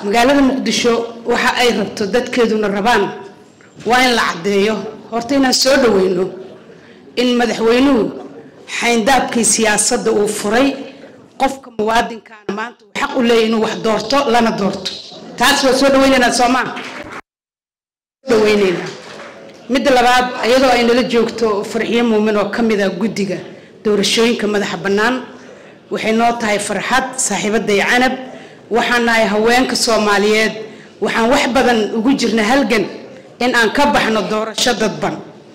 magaalada muqdisho waxa ay rabto dadkeeduna rabaan waa in la caddeeyo horta inaan soo dhaweyno in madaxweynuhu xayndaabkii siyaasadda uu furay qofka muwaadinkaana maanta uu xaq u leeyahy inuu wax doorto lana doorto taas waa soo dhaweynaynaa soomaa dhaweynaynaa midda labaad iyadoo ay nala joogto farxiyo muumin oo ka mid ah guddiga doorashooyinka madaxa bannaan waxay noo tahay farxad saaxiibaday canab waxaan nahay haweenka soomaaliyeed waxaan wax badan ugu jirna halgan in aan ka baxno doorasho dadban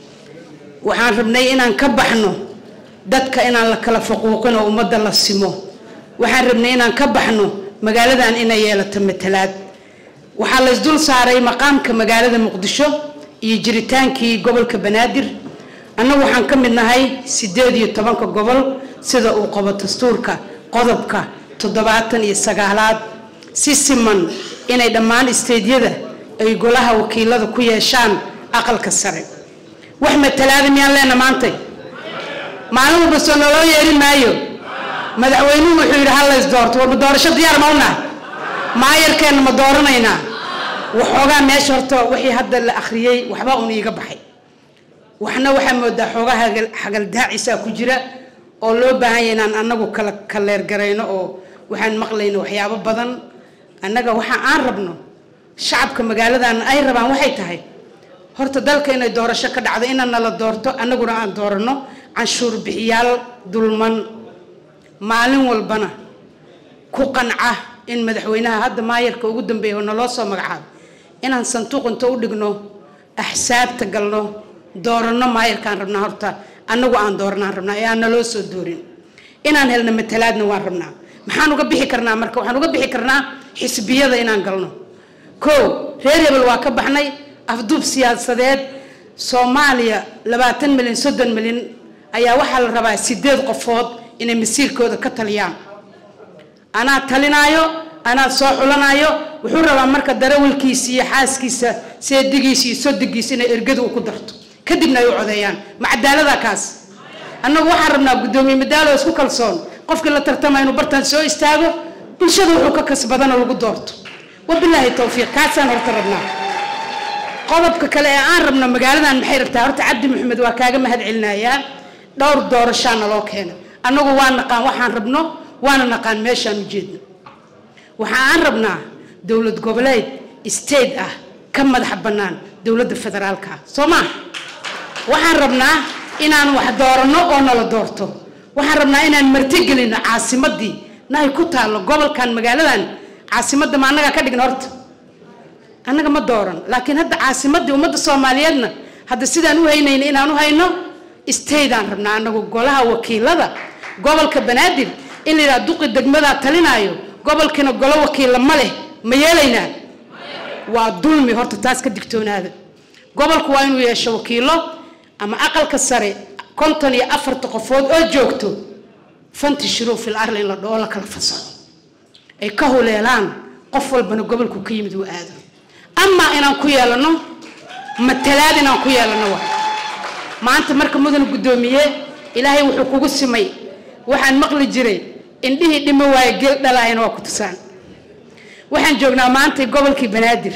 waxaan rabnay inaan ka baxno dadka inaan la kala faquuqin oo ummadda la simo waxaan rabnay inaan ka baxno magaaladan inay yeelato matalaad waxaa la isdul saaray maqaamka magaalada muqdisho iyo jiritaankii gobolka banaadir annagu waxaan ka mid nahay siddeed iyo tobanka gobol sida uu qabo dastuurka qodobka toddobaatan iyo sagaalaad si siman inay dhammaan isteedyada ay golaha wakiilada ku yeeshaan aqalka sare wax matalaada miyaan leena maantay maalin walba soo naloo yeeri maayo madaxweynuhu wuxuu yidhi hal lays doorto warma doorasho diyaar ma unahay maayarkeenna ma dooranaynaa waxoogaa meesha horta wixii hadda la akhriyey waxba un iiga baxay waxna waxaa moodaa xoogaa xagaldaacisaa ku jira oo loo baahan yahay inaan annagu kala kaleergarayno oo waxaan maqlayno waxyaabo badan annaga waxa aan rabno shacabka magaaladan ay rabaan waxay tahay horta dalka inay doorasho ka dhacdo inaan nala doorto annaguna aan dooranno canshuur bixiyaal dulman maalin walbana ku qanca in madaxweynaha hadda maayarka ugu dambeeya oo naloo soo magacaabo inaan sanduuq inta u dhigno axsaabta galno dooranno maayarkaan rabnaa horta annagu aan dooranaan rabnaa ee aan naloo soo doorin inaan helno matalaadna waan rabnaa maxaan uga bixi karnaa marka waxaan uga bixi karnaa xisbiyada inaan galno kow reer hebel waa ka baxnay afduub siyaasadeed soomaaliya labaatan milyan soddon milyan ayaa waxaa la rabaa sideed qofood inay masiirkooda ka taliyaan anaa talinaayo anaa soo xulanaayo wuxuu rabaa marka darawalkiisa iyo xaaskiisa seedigiisa iyo sodigiisa inay ergadu u ku darto kadibna ay u codeeyaan ma cadaalada kaas annagu waxaan rabnaa guddoomiye madaalo isku kalsoon qofkii la tartamaya inuu bartaan soo istaago bulshada wuxuu ka kasbadana lagu doorto wabilaahi towfiiq kaasaan horta rabnaa qodobka kale ee aan rabno magaaladan maxay rabtaa horta cabdi maxamed waa kaaga mahad celinayaa dhowr doorashaa naloo keena annagu waa naqaan waxaan rabno waana naqaan meeshaan ujeedno waxa aan rabnaa dowlad goboleed state ah ka madaxa bannaan dowladda federaalka ah soo maa waxaan rabnaa inaan wax dooranno oo nala doorto waxaan rabnaa inaan martigelino caasimadii nahay ku taallo gobolkan magaaladan caasimadda ma annagaa ka dhigna horta annaga ma dooran laakiin hadda caasimadii ummadda soomaaliyeedna hadda sidaan u haynayna inaan u hayno stateaan rabnaa annagu golaha wakiilada gobolka banaadir in la yidhaha duqi degmadaa talinaayo gobolkiina golo wakiilla ma leh ma yeelaynaa waa dulmi horta taas ka digtoonaada gobolku waa inuu yeesho wakiilo ama aqalka sare konton iyo afarta qofood oo joogto fantishiruu fil arli in la dhoo la kala fasaxo ay ka huleelaan qof walbana gobolku ka yimid uu aado amaa inaan ku yeelano matalaad inaan ku yeelano wa maanta marka mudan guddoomiye ilaahay wuxuu kugu simay waxaan maqli jiray indhihii dhimo waaye geel dhalaayana waa ku tusaan waxaan joognaa maanta gobolkii banaadir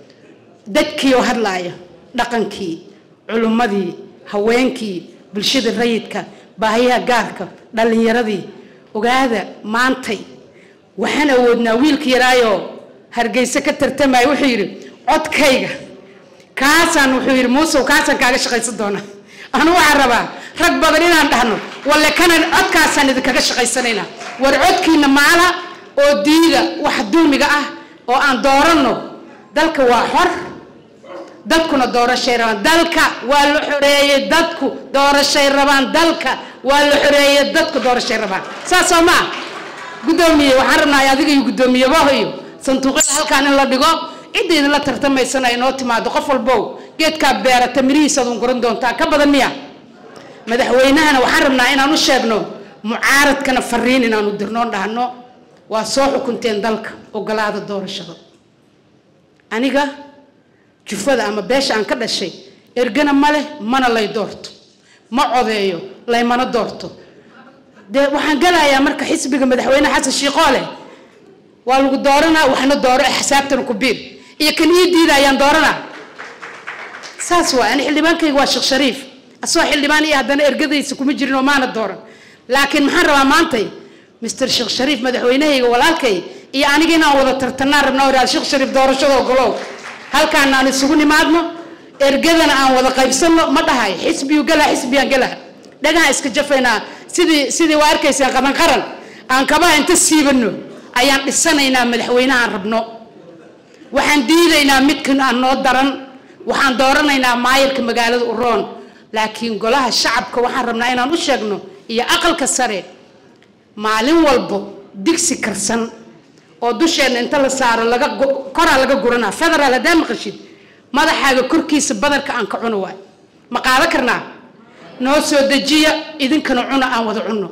dadkii oo hadlaaya dhaqankii culummadii haweenkii bulshada rayidka baahiyaha gaarka dhallinyaradii ogaada maantay waxaan awoodnaa wiilka yaraayoo hargeyse ka tartamaya wuxuu yidhi codkayga kaasaan wuxuu yidhi muusow kaasaan kaaga shaqaysan doonaa anu waxaan rabaa rag badan inaan dhahno walle kanan codkaasaan idinkaga shaqaysanaynaa war codkiina maala oo diida wax dulmiga ah oo aan dooranno dalka waa xor dadkuna doorashay rabaan dalka waa la xoreeyey dadku doorashay rabaan dalka waa la xoreeyey dadku doorashay rabaan saas oo maa guddoomiye waxaan rabnaa adiga iyo guddoomiyabaho iyo sanduuqyada halkaan in la dhigo cidda idinla tartamaysana inoo timaado qof walbow geedkaa beerata mirihiisaad un guran doontaa ka badan miya madaxweynahana waxaan rabnaa inaan u sheegno mucaaradkana fariin inaanu dirnoon dhahno waa soo xukunteen dalka ogolaada doorashada aniga jufada ama beesha aan ka dhashay ergana ma leh mana lay doorto ma codeeyo laymana doorto dee waxaan galayaa marka xisbiga madaxweyne xasan shiiqoo leh waa lagu dooranaa waxna dooro xisaabtana ku biir iyo kan ii diida ayaan dooranaa saas waa ani xildhibaankayga waa sheekh shariif asagoo xildhibaan iyo haddana ergadaysa kuma jirin oo maana dooran laakiin maxaan rabaa maantay mister sheekh shariif madaxweynahayga walaalkay iyo aniga inaan wada tartanaan rabnaa oraa sheekh shariif doorashada ogolow halkaan aan isugu nimaadno ergadana aan wada qaybsanno ma dhahay xisbiyu galaa xisbiyaan galaa dhagaha iska jafaynaa sidii sidii waa arkaysaan qaban qaran aan kabaha inta siibano ayaan dhisanaynaa madaxweynahaan rabno waxaan diidaynaa midkan aan noo daran waxaan dooranaynaa maayarka magaalada uroon laakiin golaha shacabka waxaan rabnaa inaan u sheegno iyo aqalka sare maalin walbo digsi karsan oo dusheenna inta la saaro laga koraa laga guranaa federaal haddaa maqashid madaxaaga korkiisa badarka aan ka cuno waay ma qaado karnaa noo soo dejiya idinkana cuna aan wada cunno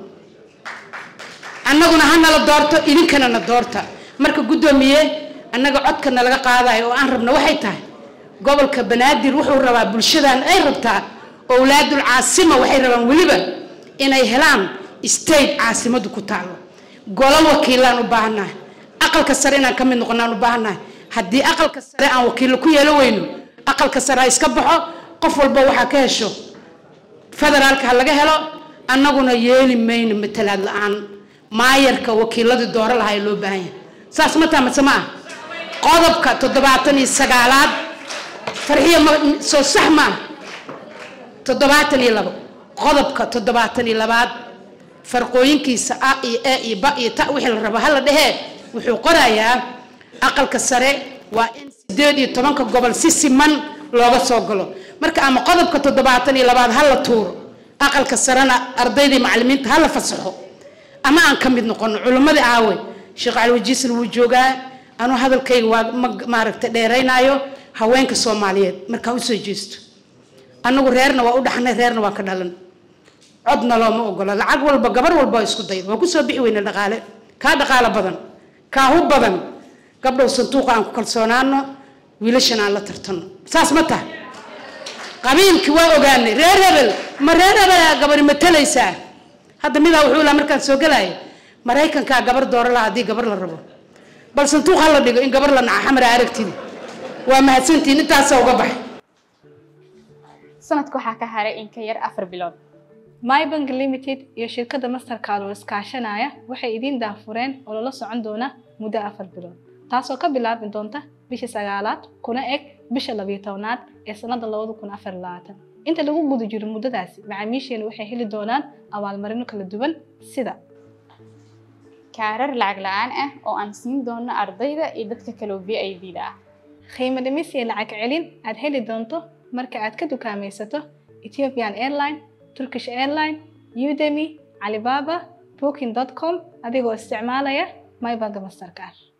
annaguna ha nala doorto idinkana na doorta marka guddoomiye annaga codkana laga qaadayo oo aan rabno waxay tahay gobolka banaadir wuxuu rabaa bulshadan ay rabtaa owlaadul caasima waxay rabaan weliba inay helaan state caasimadu ku taalo golo wakiilaan u baahannahay aqalka sare inaan ka mid noqonaan u baahannahay haddii aqalka sare aan wakiillo ku yeelo weyno aqalka sare ha iska baxo qof walba waxaa ka hesho federaalka ha laga helo annaguna yeeli mayno matalaad la-aan maayarka wakiiladii dooro lahaa ee loo baahan yahay saas ma taa mase ma ah qodobka toddobaatan iyo sagaalaad farxiya ma soo sax ma ah toddobaatan iyo labo qodobka toddobaatan iyo labaad farqooyinkiisa a iyo e iyo ba iyo ta wixii la rabo hala dhehee wuxuu qorayaa aqalka sare waa in sideed iyo tobanka gobol si siman looga soo galo marka ama qodobka toddobaatan iyo labaad ha la tuuro aqalka sarena ardaydii macalimiinta ha la fasaxo ama aan ka mid noqono culimmadii aawe sheekh cali wajiisna wuu joogaa anuu hadalkayga waa ma maaragtay dheeraynaayo haweenka soomaaliyeed markaa usoo jeesto annagu reerna waa u dhaxnay reerna waa ka dhalan codna looma ogola lacag walba gabar walba waa isku dayda waa kusoo bixi weyne dhaqaale kaa dhaqaalo badan kaa hu badan gabdhow sanduuqa aan ku kalsoonaano wiilashan aan la tartano saas ma tahay qabiilkii waa ogaanay reer hebel ma reer hebelaa gabari matalaysaa hadda midaa wuxuu lahaa markaan soo gelaya maraykankaa gabar dooro laha haddii gabar la rabo bal sanduuq ha la dhigo in gabar la naca xamara aragtida waa mahadsantihiin intaasa uga baxay sanadka waxaa ka haray in ka yar afar bilood mybank limited iyo shirkadda mastercard oo iskaashanaya waxay idiin daafureen oo lala socon doona muddo afar bilood taasoo ka bilaabi doonta bisha sagaalaad kuna eg bisha labiyo tobnaad ee sanada labada kun afar labaatan inta lagu guda jiro muddadaasi macaamiisheenu waxay heli doonaan abaalmarino kala duwan sida kaarar lacag la-aan ah oo aan siin doono ardayda iyo dadka kaloo v i b da ah qiimo dhimis iyo lacag celin aad heli doonto marka aad ka dukaamaysato ethiopian airline turkish airline udemy alibaba booking com adigoo isticmaalaya mybank mastercard